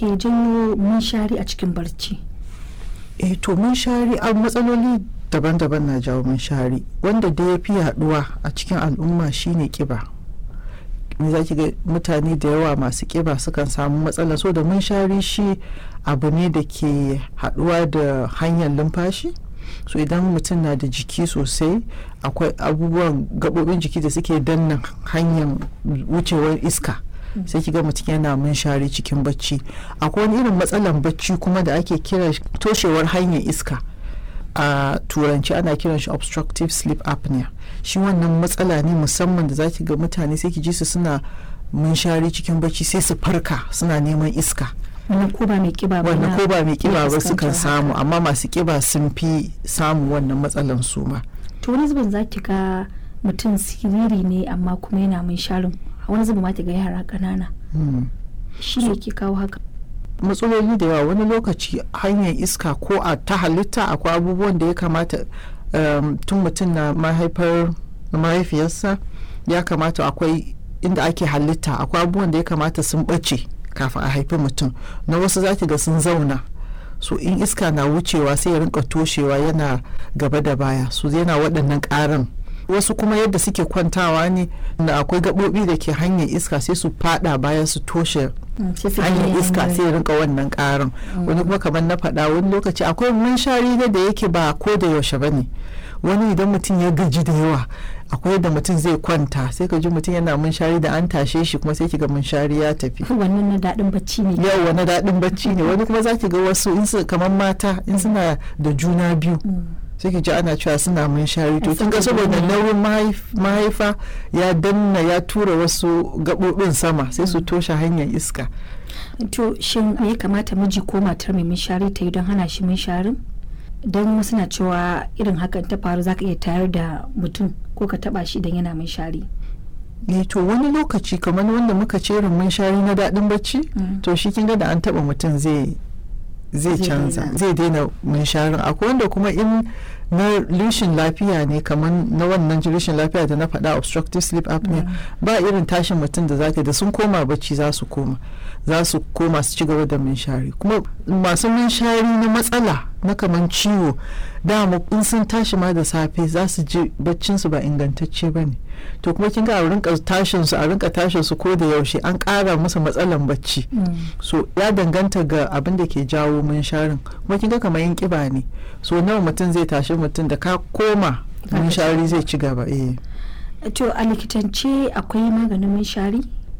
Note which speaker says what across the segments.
Speaker 1: ke janyo munshari a cikin barci
Speaker 2: eh to munshari a matsaloli daban-daban na jawo munshari wanda da ya fi yaduwa a cikin al'umma shine kiba me za ki ga mutane da yawa masu kiba sukan samu matsala so da munshari shi abu ne da ke haduwa da hanyar lumfashi so idan mutum na da jiki sosai akwai abubuwan gabobin jiki da suke danna hanyar wucewar iska sai kiga mutum yana munshari cikin bacci akwai wani irin matsalan bacci kuma da ake kira toshewar hanyar iska a turanci ana kiran shi obstructive sleep apnea shi wannan matsala ne musamman da zaki ga mutane sai ki ji su suna munshari cikin bacci sai su farka suna neman iska
Speaker 1: wannan ko ba mai kiba ba
Speaker 2: wannan ko ba mai kiba ba
Speaker 1: fuskantar
Speaker 2: sukan samu
Speaker 1: haka.
Speaker 2: amma masu kiba sun fi samun wannan matsalan su ma
Speaker 1: to wani zubin za ki ga mutum siriri ne amma kuma yana munsharin wani zubin ma ki ga yara ƙanana
Speaker 2: Hmm.
Speaker 1: shi ne ke kawo haka
Speaker 2: matsaloli da yawa wani lokaci hanyar iska ko a ta halitta akwai abubuwan da ya kamata um, tun mutum na mahaifar mahaifiyarsa ya kamata akwai inda ake halitta akwai abubuwan da ya kamata sun ɓace kafin a haifi mutum na wasu zaki ga sun zauna so in iska na wucewa sai ya rinka toshewa yana gaba da baya so yana waɗannan ƙarin wasu kuma yadda suke kwantawa ne da akwai gaɓoɓi da ke hanyar iska sai su fada baya su toshe
Speaker 1: Mm, sai su
Speaker 2: hanyar
Speaker 1: gani
Speaker 2: iska
Speaker 1: hanyoyi.
Speaker 2: sai rinka wannan karin wani kuma kamar na faɗa wani lokaci akwai munshari ne da yake ba ko da yaushe ba ne wani idan mutum ya gaji da yawa akwai da mutum zai kwanta sai ka ji mutum yana munshari da an tashe shi kuma sai ki ga munshari ya tafi
Speaker 1: wannan na daɗin bacci ne
Speaker 2: yau wani daɗin bacci ne wani kuma za ki ga wasu in su kamar mata in suna da juna biyu
Speaker 1: Mm.
Speaker 2: sai ki ji ana cewa suna munshari to
Speaker 1: Ai,
Speaker 2: kin ga
Speaker 1: saboda
Speaker 2: saboda
Speaker 1: nauyi.
Speaker 2: nauyin mahaif- mahaifa ya danna ya tura wasu gaɓoɓin sama sai su toshe hanyar iska
Speaker 1: to shin me ya kamata miji ko matar mai munshari ta yi don hana shi munsharin don wasu na cewa irin hakan ta faru zaka iya tayar da mutum ko ka taba shi idan yana munshari
Speaker 2: eh to wani lokaci kamar wanda muka ce irin munshari na daɗin bacci
Speaker 1: Mm.
Speaker 2: to shi kin ga da an taɓa mutum zai zai
Speaker 1: Zai
Speaker 2: canza
Speaker 1: daina.
Speaker 2: zai daina munsharin akwai wanda kuma in na rishin lafiya ne kamar na wannan rishin lafiya da na faɗa obstructive sleep apnea ba irin tashin mutum da zaka da sun koma bacci za su koma za su koma su ci gaba da munshari kuma masu munshari na matsala na kamar ciwo dama in sun tashi ma da safe za su ji baccin su ba ingantacce ba ne to kuma kin ga a rinka tashin su a rinka tashin su ko da yaushe an ƙara musu matsalan bacci
Speaker 1: Mm.
Speaker 2: so ya danganta ga abin da ke jawo munsharin kuma kin ga kamar yin kiba ne so nawa mutum zai tashi mutum da ka koma
Speaker 1: Za ka
Speaker 2: munshari zai ci gaba eh
Speaker 1: to a likitance akwai maganin munshari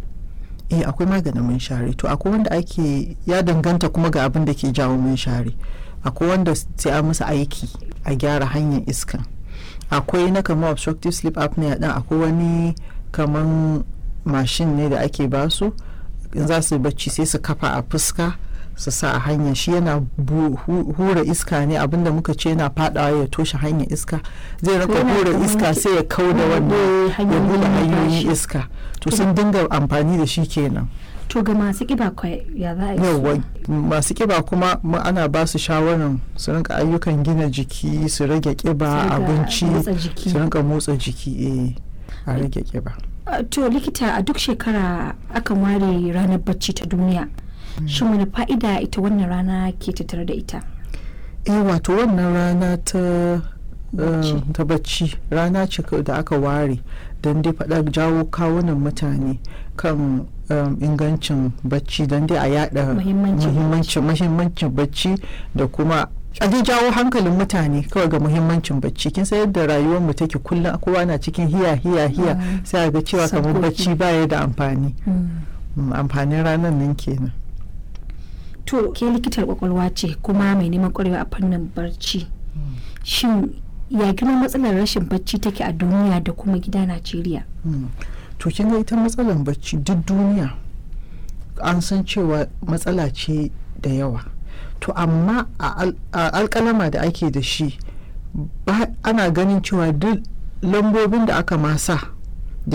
Speaker 2: eh akwai maganin munshari to akwai wanda ake ya danganta kuma ga abin da ke jawo munshari akwai wanda sai a musu aiki a gyara hanyar iska akwai na kamar obstructive sleep apnea din akwai wani kaman mashin ne da ake basu in za su yi bacci sai su kafa a fuska su sa a hanya shi yana bu- hu- hura iska ne abinda muka ce yana fadawa ya toshe hanyar iska zai rika
Speaker 1: Yana
Speaker 2: hura
Speaker 1: kamar
Speaker 2: iska
Speaker 1: ki-
Speaker 2: sai ya kau da wannan
Speaker 1: bude
Speaker 2: ya
Speaker 1: hanyoyin
Speaker 2: bude hanyoyin
Speaker 1: numfashi.
Speaker 2: iska to
Speaker 1: To-
Speaker 2: sun dinga amfani da shi kenan
Speaker 1: to ga masu kiba kwai ya za a yi su?
Speaker 2: yawwa masu kiba kuma mu ana ba su shawaran su rinka ayyukan gina jiki su rage kiba
Speaker 1: Su riga
Speaker 2: abinci
Speaker 1: motsa jiki.
Speaker 2: su rinka motsa jiki eh a rage kiba
Speaker 1: Uh, to likita a duk shekara akan ware ranar bacci ta duniya shin wani fa'ida ita wannan rana ke tattare da ita
Speaker 2: eh wato wannan rana ta
Speaker 1: Bacci.
Speaker 2: eh, ta bacci rana ce ka- da aka ware don dai faɗa jawo kawunan mutane kan um, ingancin bacci don dai a yada
Speaker 1: Muhimmancin
Speaker 2: muhimmancin muhimmancin bacci da kuma a dai jawo hankalin mutane kawai ga muhimmancin bacci kin san yadda rayuwar mu take kullum kowa na cikin hiya hiya hiya
Speaker 1: Mm.
Speaker 2: sai a ga cewa kamar
Speaker 1: Sabgogi.
Speaker 2: bacci baya da amfani Mm, amfanin ranar nan kenan
Speaker 1: to ke likitar kwakwalwa ce kuma mai neman kwarewa a fannin barci shin ya girman matsalar rashin bacci take a duniya da kuma gida najeriya
Speaker 2: Mm. to kin ga ita matsalar bacci duk duniya an san cewa matsala ce da yawa to amma a al- a alkalama da ake da shi ba ana ganin cewa duk lambobin da aka masa